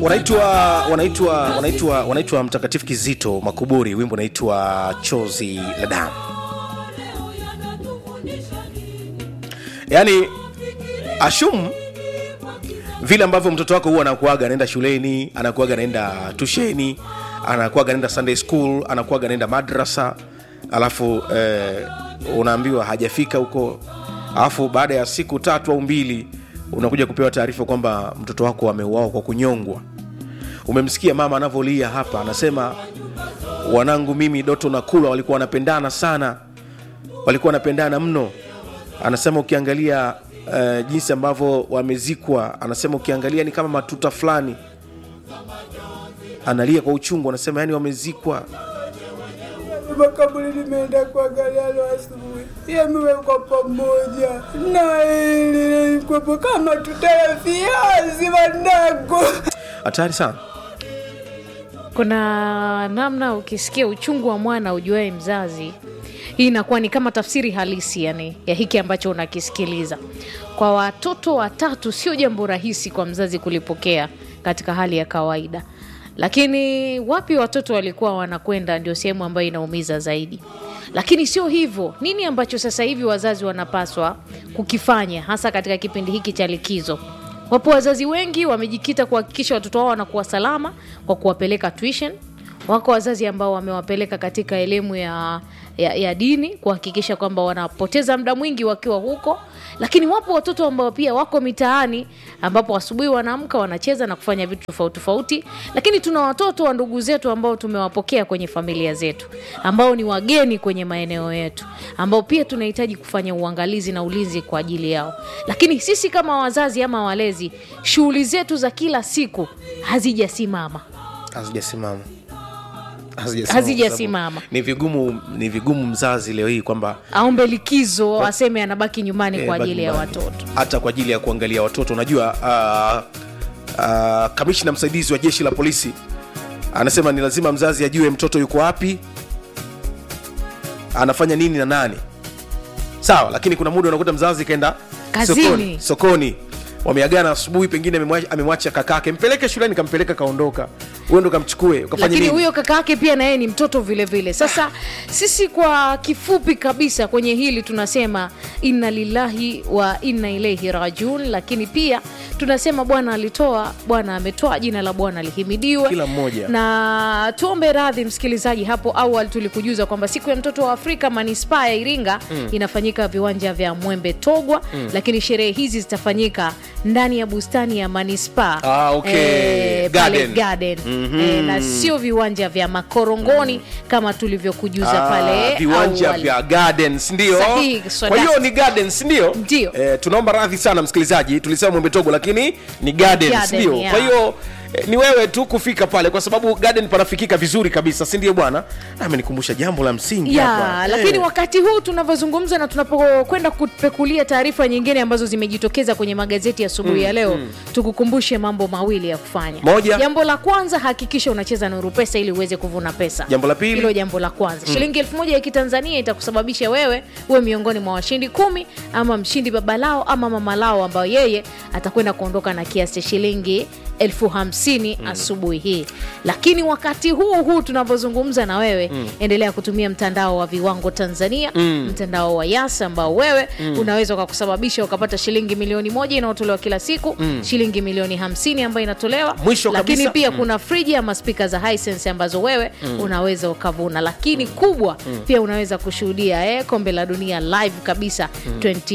wanaitwa wanaitwa wanaitwa wanaitwa mtakatifu kizito makuburi wimbo unaitwa chozi la damu yaani ashum vile ambavyo mtoto wako huwa anakuaga anaenda shuleni anakuaga anaenda tusheni anakuaga anaenda sunday school anakuaga anaenda madrasa alafu eh, unaambiwa hajafika huko alafu baada ya siku tatu au mbili unakuja kupewa taarifa kwamba mtoto wako ameuawa kwa kunyongwa umemsikia mama anavyolia hapa anasema wanangu mimi doto na kula walikuwa wanapendana sana walikuwa wanapendana mno anasema ukiangalia uh, jinsi ambavyo wamezikwa anasema ukiangalia ni kama matuta fulani analia kwa uchungu anasema yani wamezikwa makaburi nimeenda kuangalia leo asubuhi, yamewekwa pamoja na ili ilikuwepo kama tutaya viazi wanangu. hatari sana kuna namna ukisikia uchungu wa mwana ujuae mzazi hii inakuwa ni kama tafsiri halisi yani ya hiki ambacho unakisikiliza kwa watoto watatu sio jambo rahisi kwa mzazi kulipokea katika hali ya kawaida lakini wapi watoto walikuwa wanakwenda ndio sehemu ambayo inaumiza zaidi lakini sio hivyo nini ambacho sasa hivi wazazi wanapaswa kukifanya hasa katika kipindi hiki cha likizo wapo wazazi wengi wamejikita kuhakikisha watoto wao wanakuwa salama kwa kuwapeleka tuition wako wazazi ambao wamewapeleka katika elimu ya, ya, ya dini kuhakikisha kwamba wanapoteza muda mwingi wakiwa huko lakini wapo watoto ambao pia wako mitaani ambapo asubuhi wanaamka wanacheza na kufanya vitu tofauti tofauti lakini tuna watoto wa ndugu zetu ambao tumewapokea kwenye familia zetu ambao ni wageni kwenye maeneo yetu ambao pia tunahitaji kufanya uangalizi na ulinzi kwa ajili yao lakini sisi kama wazazi ama walezi shughuli zetu za kila siku hazijasimama hazijasimama Hazijasimama Hazijasimama. kwa sababu ni vigumu ni vigumu mzazi leo hii kwamba aombe likizo aseme anabaki nyumbani eh, kwa baki ajili ya nyumbani. watoto hata kwa ajili ya kuangalia watoto unajua uh, uh, kamishna msaidizi wa jeshi la polisi anasema ni lazima mzazi ajue mtoto yuko wapi anafanya nini na nani sawa lakini kuna muda unakuta mzazi kaenda Kazini. sokoni, sokoni. wameagana asubuhi pengine amemwacha- amemwacha kakake mpeleke shuleni kampeleka kaondoka uendo kamchukue ukafanya lakini nini huyo kaka yake pia na yeye ni mtoto vile vile sasa sisi kwa kifupi kabisa kwenye hili tunasema inna lillahi wa inna ilaihi rajiun lakini pia tunasema bwana alitoa bwana ametoa jina la bwana lihimidiwe Kila mmoja. na tuombe radhi msikilizaji hapo awali tulikujuza kwamba siku ya mtoto wa afrika manispaa ya iringa mm. inafanyika viwanja vya mwembe togwa mm. lakini sherehe hizi zitafanyika ndani ya bustani ya manispaa Ah, okay. pale Garden. garden mm-hmm. e, na sio viwanja vya makorongoni mm. kama tulivyokujuza Ah, pale viwanja awali. vya gardens ndio Sahihi, so kwa hiyo that's- ni gardens ndio Ndio. eh, tunaomba radhi sana msikilizaji tulisema mwembetogo lakini ni gardens Garden, ndio yeah. kwa hiyo eh, ni wewe tu kufika pale kwa sababu garden panafikika vizuri kabisa si ndio bwana amenikumbusha jambo la msingi ya hapa. lakini Eh. wakati huu tunavyozungumza na tunapokwenda kupekulia taarifa nyingine ambazo zimejitokeza kwenye magazeti ya asubuhi mm, ya leo mm. tukukumbushe mambo mawili ya kufanya Moja. jambo la kwanza hakikisha unacheza nuru pesa ili uweze kuvuna pesa Jambo la pili. hilo jambo la kwanza mm. shilingi elfu moja ya kitanzania itakusababisha wewe uwe miongoni mwa washindi kumi ama mshindi baba lao ama mama lao ambayo yeye atakwenda kuondoka na kiasi cha shilingi elfu hamsini mm. asubuhi hii lakini wakati huu huu tunavyozungumza na wewe mm. endelea kutumia mtandao wa viwango tanzania mm. mtandao wa yas ambao wewe mm. unaweza ukakusababisha ukapata shilingi milioni moja inayotolewa kila siku mm. shilingi milioni hamsini ambayo inatolewa Mwisho lakini kabisa, pia kuna friji ama spika za Hisense ambazo wewe mm. unaweza ukavuna lakini kubwa mm. pia unaweza kushuhudia eh, kombe la dunia live kabisa mm.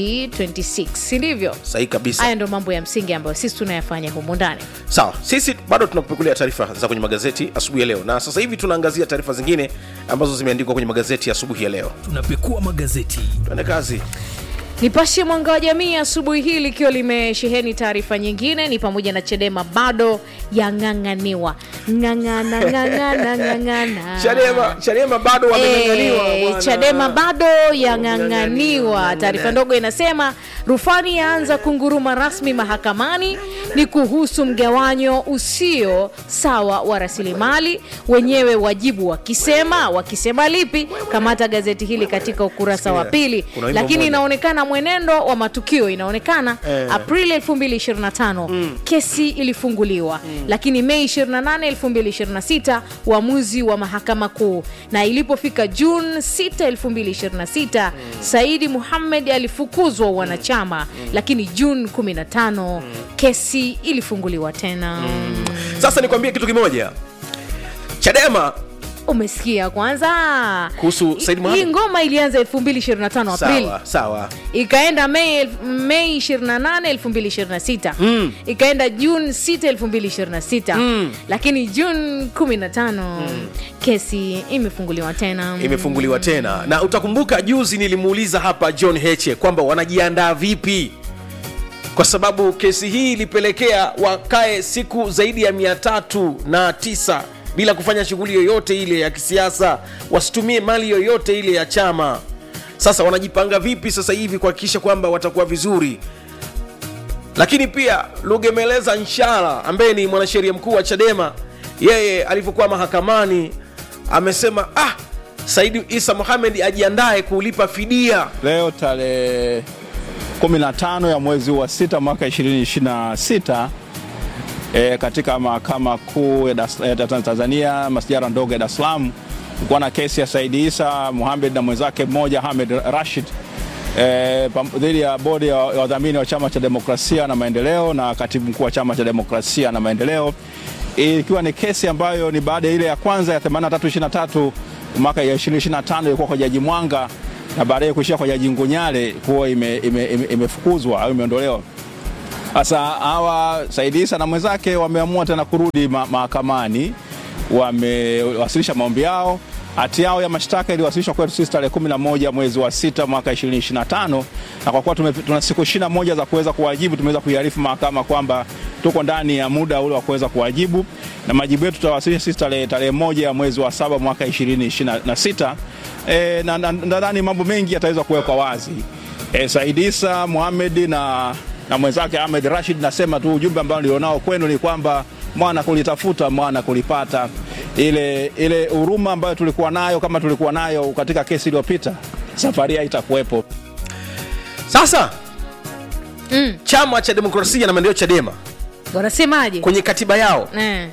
2026 si ndivyo sahihi kabisa haya ndo mambo ya msingi ambayo sisi tunayafanya humu ndani sawa sisi bado tunakupekulia taarifa za kwenye magazeti asubuhi ya leo na sasa hivi tunaangazia taarifa zingine ambazo zimeandikwa kwenye magazeti ya asubuhi ya leo tunapekua magazeti tuende kazi nipashe mwanga wa jamii asubuhi hii likiwa limesheheni taarifa nyingine ni pamoja na chedema bado yang'ang'aniwa ng'ang'ana ng'ang'ana ng'ang'ana chadema chadema bado wameng'ang'aniwa Eh, bwana. chadema bado yang'ang'aniwa taarifa ndogo inasema rufani yaanza kunguruma rasmi mahakamani ni kuhusu mgawanyo usio sawa wa rasilimali wenyewe wajibu wakisema wakisema lipi kamata gazeti hili katika ukurasa wa pili Kuna wimbo lakini mmoja. inaonekana na mwenendo wa matukio inaonekana Eh. aprili 2025 kesi ilifunguliwa lakini mei 28 2026 uamuzi wa mahakama kuu na ilipofika juni 6 2026 saidi muhammed alifukuzwa wanachama lakini juni 15 kesi ilifunguliwa tena sasa nikwambie kitu kimoja chadema umesikia kwanza Kuhusu Said Hii- Mohamed? hii ngoma ilianza 2025 aprili sawa sawa ikaenda mei, elf- mei 28 2026 Mm. ikaenda juni 6 2026 Mm. lakini juni 15 kesi imefunguliwa tena imefunguliwa tena na utakumbuka juzi nilimuuliza hapa john heche kwamba wanajiandaa vipi kwa sababu kesi hii ilipelekea wakae siku zaidi ya mia tatu na tisa bila kufanya shughuli yoyote ile ya kisiasa wasitumie mali yoyote ile ya chama sasa wanajipanga vipi sasa hivi kuhakikisha kwamba watakuwa vizuri lakini pia lugemeleza nshala ambaye ni mwanasheria mkuu wa chadema yeye alivyokuwa mahakamani amesema ah saidi isa mohamed ajiandae kulipa fidia Leo tarehe 15 ya mwezi wa sita mwaka 2026 e, katika mahakama kuu ya Dar- ya Tanzania masijara ndogo ya Dar es Salaam kulikuwa na kesi ya Saidi Isa Mohamed na mwenzake mmoja Hamed Rashid e, pam- dhidi ya bodi ya ya wadhamini wa chama cha demokrasia na maendeleo na katibu mkuu wa chama cha demokrasia na maendeleo ikiwa ni kesi ambayo ni baada ya ile ya kwanza ya 8323 mwaka ya 2025 ilikuwa kwa jaji Mwanga na baadaye kuishia kwa jaji Ngunyale kuwa imefukuzwa ime, ime, imefukuzwa au imeondolewa. Sasa hawa Said Isa na mwenzake wameamua tena kurudi ma- mahakamani, wamewasilisha maombi yao. Hati yao ya mashtaka iliwasilishwa kwetu sisi tarehe 11 mwezi wa sita mwaka 2025 na kwa kuwa tume- tuna siku 21 za kuweza kuwajibu, tumeweza kuiarifu mahakama kwamba tuko ndani ya muda ule wa kuweza kuwajibu, na majibu yetu tutawasilisha sisi tarehe tarehe moja ya mwezi wa saba mwaka 2026 e, na na- nadhani mambo mengi yataweza kuwekwa wazi. E, Said Isa Mohamed na, na mwenzake Ahmed Rashid, nasema tu ujumbe ambao nilionao kwenu ni kwamba mwana kulitafuta mwana kulipata. Ile ile huruma ambayo tulikuwa nayo kama tulikuwa nayo katika kesi iliyopita, safari haitakuwepo. sasa Mm. chama cha demokrasia na maendeleo chadema wanasemaje kwenye katiba yao eh.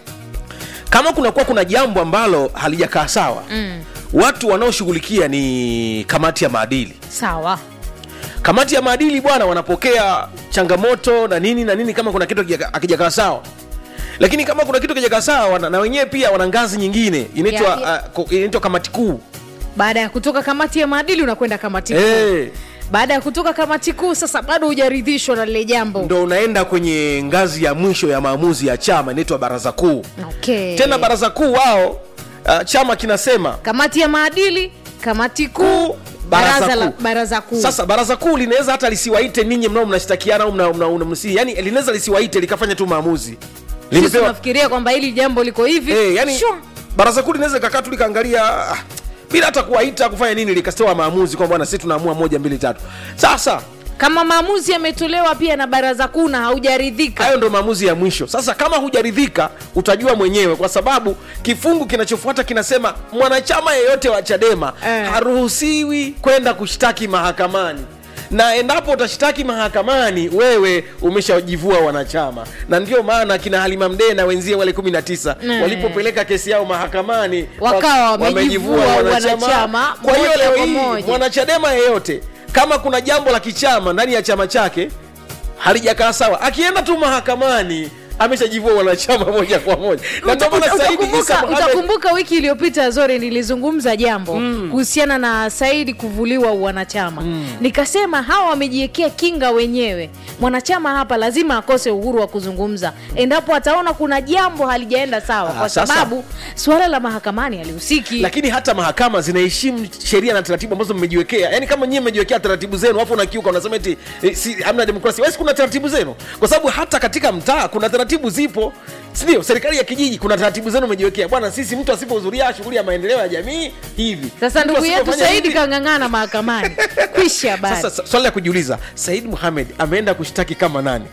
kama kunakuwa kuna jambo ambalo halijakaa sawa mm. watu wanaoshughulikia ni kamati ya maadili sawa kamati ya maadili bwana wanapokea changamoto na nini na nini kama kuna kitu hakija- hakijakaa sawa lakini kama kuna kitu kijakaa sawa wana- na wenyewe pia wana ngazi nyingine inaitwa Ya- ya- uh, ko- inaitwa kamati kuu baada ya kutoka kamati ya maadili unakwenda kamati kuu hey, baada ya kutoka kamati kuu sasa bado hujaridhishwa na lile jambo ndo unaenda kwenye ngazi ya mwisho ya maamuzi ya chama inaitwa baraza kuu okay. tena baraza kuu wao uh, chama kinasema kamati ya maadili kamati kuu Kuu, baraza baraza, la, kuu. baraza kuu sasa baraza kuu linaweza hata lisiwaite ninyi mnao mnashtakiana au mna, mna, mna, msi, yani linaweza lisiwaite likafanya tu maamuzi sisi limepewa tunafikiria kwamba hili jambo liko hivi Eh, yani Shwa. baraza kuu linaweza likakaa tu likaangalia ah, bila hata kuwaita kufanya nini likastoa maamuzi kwamba bwana sisi tunaamua moja mbili tatu sasa kama maamuzi yametolewa pia na baraza kuu na haujaridhika hayo ndo maamuzi ya mwisho sasa kama hujaridhika utajua mwenyewe kwa sababu kifungu kinachofuata kinasema mwanachama yeyote wa chadema Eh. haruhusiwi kwenda kushtaki mahakamani na endapo utashtaki mahakamani wewe umeshajivua wanachama na ndio maana kina halima mdee na wenzie wale 19 Mm. walipopeleka kesi yao mahakamani Wakawa wa- wamejivua wanachama kwa hiyo moja leo kwa hii moja. mwanachadema yeyote kama kuna jambo la kichama ndani ya chama chake halijakaa sawa akienda tu mahakamani ameshajivua wanachama moja kwa moja na ndio maana Uta- Said Isa utakumbuka, Mohamed- utakumbuka wiki iliyopita zore nilizungumza jambo kuhusiana na saidi kuvuliwa uwanachama nikasema hawa wamejiwekea kinga wenyewe mwanachama hapa lazima akose uhuru wa kuzungumza endapo ataona kuna jambo halijaenda sawa Ah, kwa sasa- sababu suala la mahakamani halihusiki lakini hata mahakama zinaheshimu sheria na taratibu ambazo mmejiwekea yaani kama nyie mmejiwekea taratibu zenu afu unakiuka unasema eti eh, si, hamna demokrasia wesi kuna taratibu zenu kwa sababu hata katika mtaa kuna taratibu zipo sindio serikali ya kijiji kuna taratibu zenu mmejiwekea bwana sisi mtu asipohudhuria shughuli ya maendeleo ya jamii hivi sasa Mtu ndugu yetu asipofanya saidi hivi- kang'ang'ana mahakamani kwisha habari sasa sa- swali la kujiuliza said muhamed ameenda kushtaki kama nani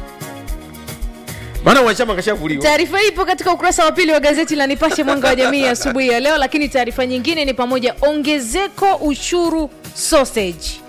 maana wanachama kashavuliwa taarifa hii ipo katika ukurasa wa pili wa gazeti la nipashe mwanga wa jamii asubuhi ya leo lakini taarifa nyingine ni pamoja ongezeko ushuru sausage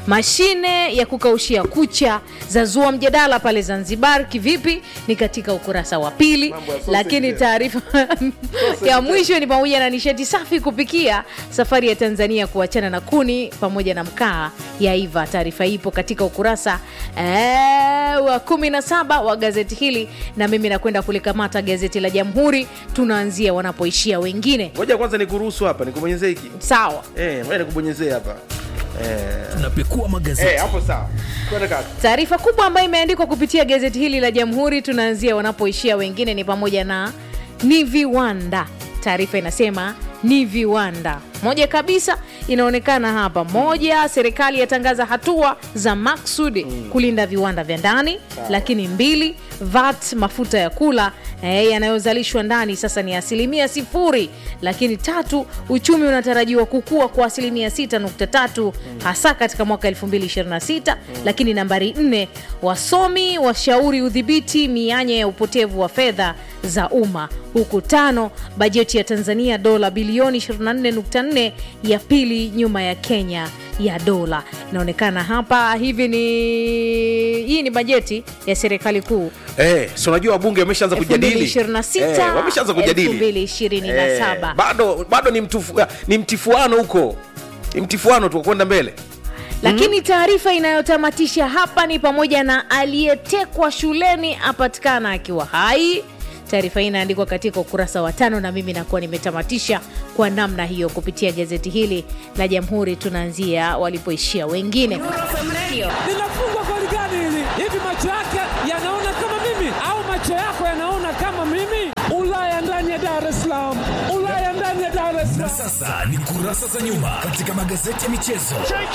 mashine ya kukaushia kucha zazua mjadala pale zanzibar kivipi ni katika ukurasa wa pili Mambo ya sausage lakini ya. taarifa ya mwisho ni pamoja na nishati safi kupikia safari ya tanzania kuachana na kuni pamoja na mkaa yaiva taarifa hii ipo katika ukurasa eh, wa 17 wa gazeti hili na mimi nakwenda kulikamata gazeti la jamhuri tunaanzia wanapoishia wengine ngoja kwanza nikuruhusu hapa nikubonyezee hiki sawa Eh, ngoja nikubonyezee hapa Eh, tunapekua magazeti eh, hapo sawa kwenda kaka taarifa kubwa ambayo imeandikwa kupitia gazeti hili la jamhuri tunaanzia wanapoishia wengine ni pamoja na ni viwanda taarifa inasema ni viwanda moja kabisa inaonekana hapa moja serikali yatangaza hatua za maksudi kulinda viwanda vya ndani lakini mbili vat mafuta ya kula eh, yanayozalishwa ndani sasa ni asilimia sifuri lakini tatu uchumi unatarajiwa kukua kwa asilimia 6.3 hasa katika mwaka 2026 lakini nambari nne wasomi washauri udhibiti mianya ya upotevu wa fedha za umma huku tano bajeti ya tanzania dola bilioni 24.4 ya pili nyuma ya kenya ya dola inaonekana hapa hivi ni hii ni bajeti ya serikali kuu Eh, si unajua wabunge wameshaanza kujadili 2026, Eh, wameshaanza kujadili 2027. Eh, bado bado ni, mtufu, ni mtifuano huko ni mtifuano tu wa kwenda mbele lakini taarifa inayotamatisha hapa ni pamoja na aliyetekwa shuleni apatikana akiwa hai taarifa hii inaandikwa katika ukurasa wa tano na mimi nakuwa nimetamatisha kwa namna hiyo kupitia gazeti hili la jamhuri tunaanzia walipoishia wengine linafungwa goli gani hili? Hivi macho yake yanaona kama mimi au macho yako yanaona kama mimi? Ulaya ndani ya Dar es Salaam, Ulaya ndani ya Dar es na Salaam. sasa ni kurasa za nyuma katika magazeti ya michezo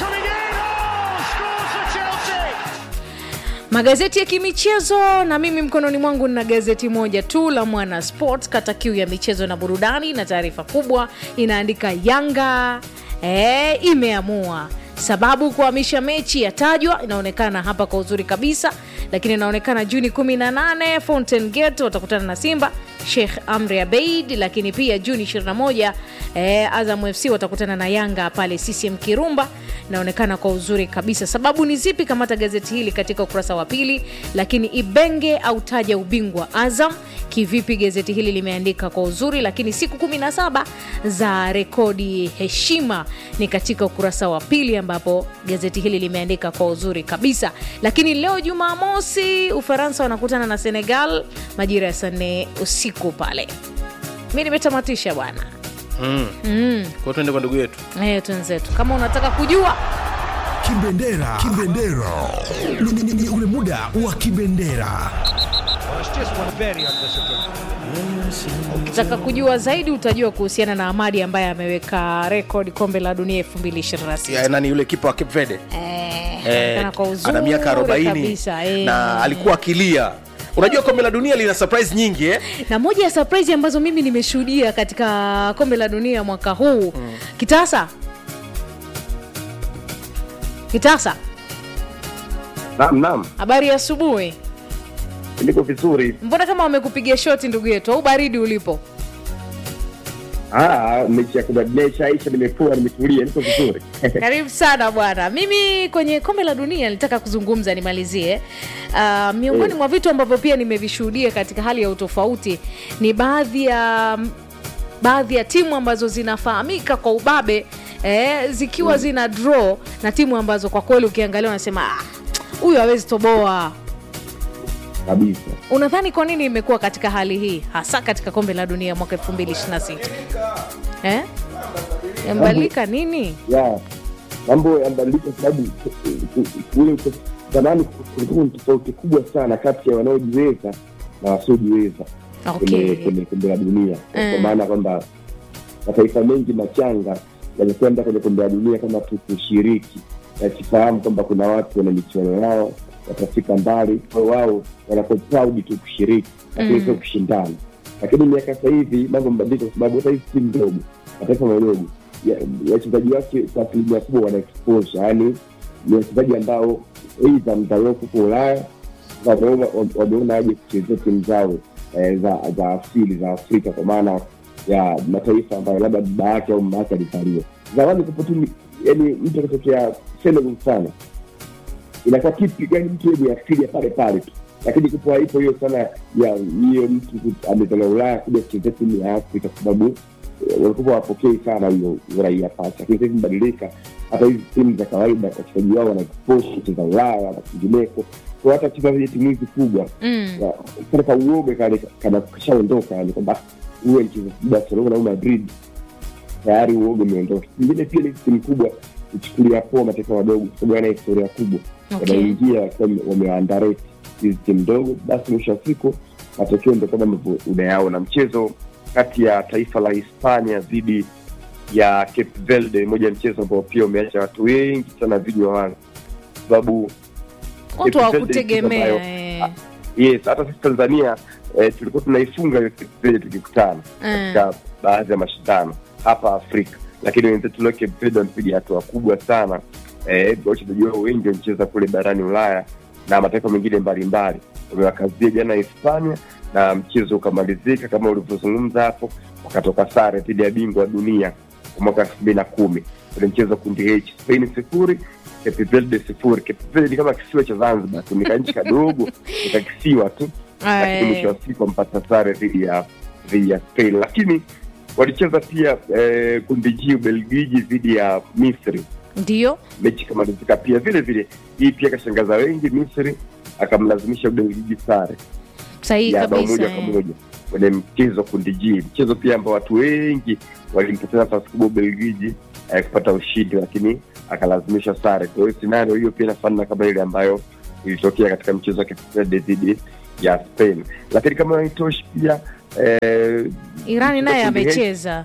magazeti ya kimichezo na mimi mkononi mwangu nina gazeti moja tu la mwana sport kata kiu ya michezo na burudani na taarifa kubwa inaandika yanga e, imeamua sababu kuhamisha mechi yatajwa inaonekana hapa kwa uzuri kabisa lakini inaonekana juni 18 fountain gate watakutana na simba sheikh amri abeid lakini pia juni 21 eh, azam fc watakutana na yanga pale ccm kirumba inaonekana kwa uzuri kabisa sababu ni zipi kamata gazeti hili katika ukurasa wa pili lakini ibenge autaja ubingwa azam kivipi gazeti hili limeandika kwa uzuri lakini siku 17 za rekodi heshima ni katika ukurasa wa pili ambapo gazeti hili limeandika kwa uzuri kabisa lakini leo jumamosi ufaransa wanakutana na senegal majira ya saa nne usiku pale mi nimetamatisha bwana kwa tuende kwa ndugu yetu Eh, twenzetu kama unataka kujua kibendera kibendera Ni- ni- ni- ni ule muda wa kibendera ukitaka kujua zaidi utajua kuhusiana na amadi ambaye ameweka rekodi kombe la dunia 2026 ya, nani yule kipa wa Cape Verde Eh, eh, anaonekana kwa uzuri ana miaka 40 kabisa, eh. na alikuwa akilia unajua kombe la dunia lina surprise nyingi eh? na moja ya surprise ambazo mimi nimeshuhudia katika kombe la dunia mwaka huu mm. kitasa kitasa Naam, naam, habari ya asubuhi niko vizuri. mbona kama wamekupigia shoti ndugu yetu au baridi ulipo Ah, mechi ya kubadilisha ishaisha, nimepua, nimetulia, niko vizuri. karibu sana bwana mimi kwenye kombe la dunia nilitaka kuzungumza nimalizie uh, miongoni mwa vitu ambavyo pia nimevishuhudia katika hali ya utofauti ni baadhi ya baadhi ya timu ambazo zinafahamika kwa ubabe eh, zikiwa zina draw na timu ambazo kwa kweli ukiangalia unasema "Ah, huyu hawezi toboa Kabisa. unadhani kwa nini imekuwa katika hali hii hasa katika kombe la dunia mwaka 2026 eh? yambadilika nini Ya, mambo yamebadilika kwa sababu eh, ule uto- zamani kulikuwa na tofauti kubwa sana kati ya wanaojiweza na wasiojiweza Okay. kwenye kwenye kombe la dunia, Mm. kwa maana kwamba mataifa mengi machanga yamekwenda kwenye kombe la dunia kama tu kushiriki, yakifahamu kwamba kuna watu wana michuano yao watafika mbali, kwa hiyo wao wanakuwa proud tu kushiriki, lakini Mm. sio kushindana. Lakini miaka sasa hivi mambo mabadilika, kwa sababu hata hizi timu ndogo, mataifa madogo, ya- wachezaji wake kwa asilimia kubwa wana exposure, yaani ni wachezaji ambao eidha mtaaliwa huko Ulaya wameona wameona aje kuchezea timu zao eh, za za asili za Afrika kwa maana ya mataifa ambayo labda baba yake au mama yake alizaliwa. Zamani kupo tu yani mtu akitokea sustainable sana inakuwa kitu yani mtu yenye asili ya pale pale tu lakini kupo haipo hiyo sana ya hiyo mtu ku- ametoka ulaya kuja kuchezea timu ya afrika kwa sababu eh, walikuwa wapokei sana hiyo uraia pacha lakini sahizi mbadilika hata hizi timu za kawaida wachezaji wao wanakiposha kucheza ulaya na kwingineko kwa hata cheza zile timu hizi kubwa Mm. na kale kauoga kale kana kashaondoka yani kwamba uwe mchezaji barcelona au madrid tayari uoga umeondoka ingine pia ni timu kubwa kuchukulia poa mataifa madogo kwa sababu yana historia kubwa Okay. wanaingia wakiwa wame- wameandareti hizi timu ndogo basi mwisho wa siku matokeo ndo kama ambavyo unayaona mchezo kati ya taifa la hispania dhidi ya cape verde moja ya mchezo ambao pia umeacha watu wengi sana vinywa wazi sababu watu Cape Verde hawakutegemea ambayo- eh. yes hata sisi tanzania eh, tulikuwa tunaifunga hiyo Cape Verde tukikutana katika baadhi ya mashindano hapa afrika lakini wenzetu leo Cape Verde wamepiga hatua kubwa sana eh, wachezaji wao wengi wamecheza kule barani ulaya na mataifa mengine mbalimbali wamewakazia jana hispania na mchezo ukamalizika kama ulivyozungumza hapo wakatoka sare dhidi ya bingwa wa dunia kwa mwaka elfu mbili na kumi kwenye mchezo wa kundi h spain sifuri Cape Verde sifuri Cape Verde ni kama kisiwa cha zanzibar tu nikanchi kadogo nikakisiwa tu lakini mwisho wa siku wampata sare dhidi ya dhidi ya Spain, lakini walicheza pia eh, kundi G Ubelgiji dhidi ya Misri, ndio mechi ikamalizika pia vile vile. Hii pia kashangaza wengi, Misri akamlazimisha Ubelgiji sare sahihi ya bao kabisa moja kwa eh. moja kwenye mchezo wa kundi G, mchezo pia ambao watu wengi walimpatia nafasi kubwa Ubelgiji eh, kupata ushindi, lakini akalazimisha sare. Kwa hiyo scenario hiyo pia inafanana kama ile ambayo ilitokea katika mchezo wa Cape Verde dhidi ya Spain, lakini kama haitoshi pia eh, irani naye kundi H- amecheza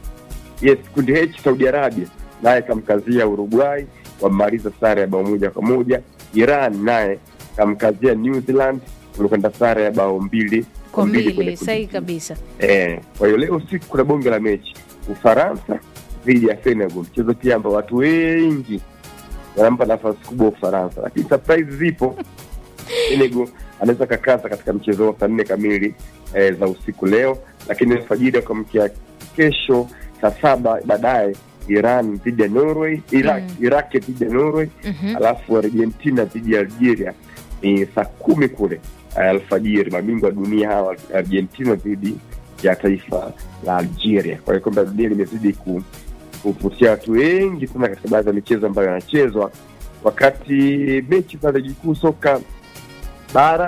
yes kundi H Saudi Arabia naye kamkazia Uruguay wamemaliza sare ya bao moja kwa moja. Iran naye kamkazia New Zealand ulikwenda sare ya bao mbili kwa kwenye mbili kundi sahihi G. kabisa Eh, kwa hiyo leo usiku kuna bonge la mechi Ufaransa dhidi ya Senegal, mchezo pia ambao watu wengi wanampa nafasi kubwa Ufaransa, lakini surprise zipo. Senegal anaweza kakaza katika mchezo wa saa nne kamili eh, za usiku leo, lakini alfajiri wakamkia kesho saa saba baadaye Iran dhidi ya Norway, Iraq, Mm. Iraq dhidi ya Norway Mhm. alafu Argentina dhidi ya Algeria ni saa kumi kule eh, alfajiri. Mabingwa wa dunia hawa Argentina dhidi ya taifa la Algeria. Kwa hiyo kombe la dunia limezidi ku- kuvutia watu wengi sana katika baadhi ya michezo ambayo yanachezwa, wakati mechi za ligi kuu soka bara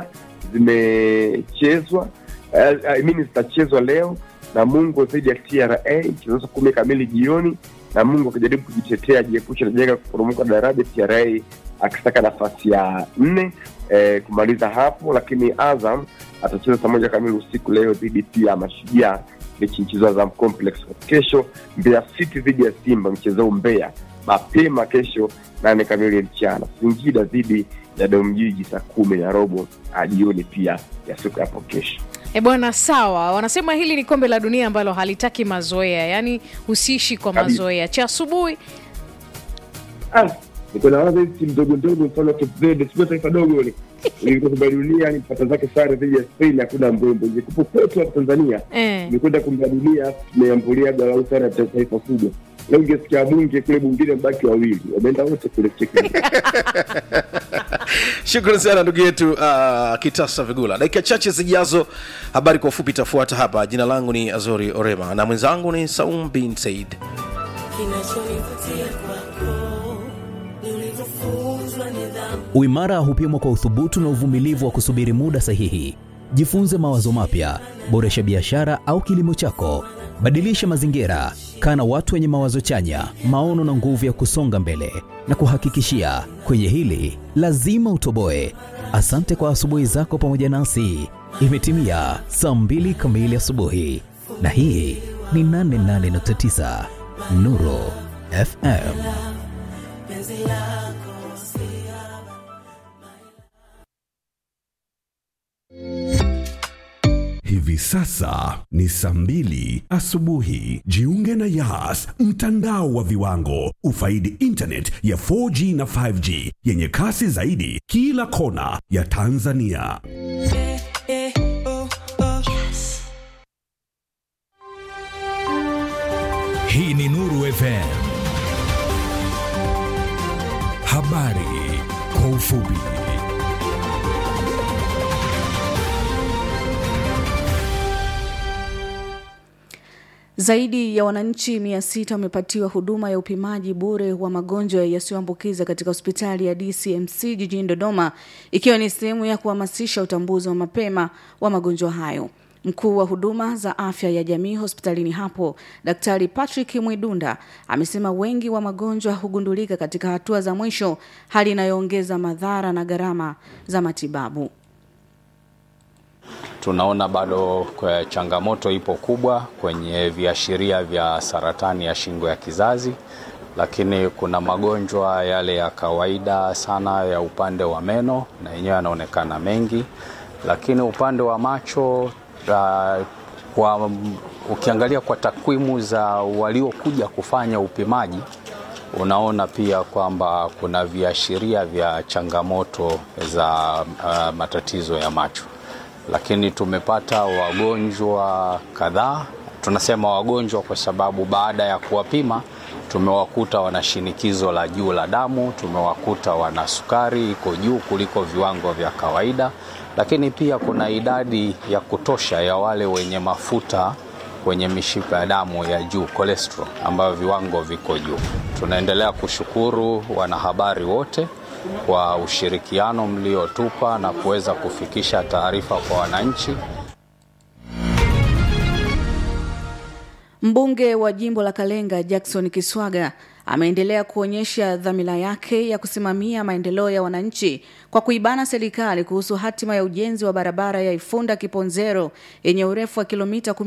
zimechezwa eh, I mean zitachezwa leo Namungo dhidi ya TRA mchezo saa kumi kamili jioni. Namungo akijaribu kujitetea ajiepusha na janga kuporomoka daraja, TRA akisaka nafasi ya nne eh, kumaliza hapo, lakini Azam atacheza saa moja kamili usiku leo dhidi pia ya Mashujaa, mechi mchezo Azam Complex. Kesho Mbeya City dhidi ya Simba, mchezo huu Mbeya mapema kesho nane kamili mchana. Singida dhidi ya Domjiji saa kumi na robo ah, jioni pia ya siku hapo kesho. E bwana, sawa. Wanasema hili ni kombe la dunia ambalo halitaki mazoea, yaani usiishi kwa Kabisa. mazoea. Cha asubuhi Ah, niko na waza hizi timu ndogo ndogo, mfano Cape Verde, sio taifa dogo ile ilikuwa kombe la dunia, ni pata zake sare dhidi ya Spain, hakuna mbwembo. Ingekuwa kwetu hapa Tanzania eh. imekwenda kombe la dunia, tumeambulia galau sare ya taifa kubwa. Leo ungesikia bunge kule bungine mbaki wawili, wameenda wote kule cheki. Shukrani sana ndugu yetu uh, Kitasa Vigula. Dakika chache zijazo, habari kwa ufupi itafuata hapa. Jina langu ni Azori Orema na mwenzangu ni Saum bin Said. Kinachonivutia kwako ni ulivyofunzwa nidhamu. Uimara hupimwa kwa uthubutu na uvumilivu wa kusubiri muda sahihi. Jifunze mawazo mapya, boresha biashara au kilimo chako, badilisha mazingira, kaa na watu wenye mawazo chanya, maono na nguvu ya kusonga mbele. Na kuhakikishia kwenye hili lazima utoboe. Asante kwa asubuhi zako pamoja nasi. Imetimia saa mbili kamili asubuhi, na hii ni 88.9 Nuru FM. Hivi sasa ni saa mbili asubuhi. Jiunge na Yas, mtandao wa viwango. Ufaidi internet ya 4G na 5G yenye kasi zaidi kila kona ya Tanzania. Hii ni Nuru FM. Habari kwa ufupi. Zaidi ya wananchi mia sita wamepatiwa huduma ya upimaji bure wa magonjwa yasiyoambukiza katika hospitali ya DCMC jijini Dodoma, ikiwa ni sehemu ya kuhamasisha utambuzi wa mapema wa magonjwa hayo. Mkuu wa huduma za afya ya jamii hospitalini hapo, Daktari Patrick Mwidunda amesema wengi wa magonjwa hugundulika katika hatua za mwisho, hali inayoongeza madhara na gharama za matibabu. Tunaona bado kwa changamoto ipo kubwa kwenye viashiria vya saratani ya shingo ya kizazi, lakini kuna magonjwa yale ya kawaida sana ya upande wa meno na yenyewe yanaonekana mengi, lakini upande wa macho uh, kwa, ukiangalia kwa takwimu za waliokuja kufanya upimaji unaona pia kwamba kuna viashiria vya changamoto za uh, matatizo ya macho lakini tumepata wagonjwa kadhaa. Tunasema wagonjwa kwa sababu baada ya kuwapima tumewakuta wana shinikizo la juu la damu, tumewakuta wana sukari iko juu kuliko viwango vya kawaida, lakini pia kuna idadi ya kutosha ya wale wenye mafuta kwenye mishipa ya damu ya juu cholesterol, ambayo viwango viko juu. Tunaendelea kushukuru wanahabari wote kwa ushirikiano mliotupa na kuweza kufikisha taarifa kwa wananchi. Mbunge wa jimbo la Kalenga Jackson Kiswaga ameendelea kuonyesha dhamira yake ya kusimamia maendeleo ya wananchi kwa kuibana serikali kuhusu hatima ya ujenzi wa barabara ya Ifunda Kiponzero yenye urefu wa kilomita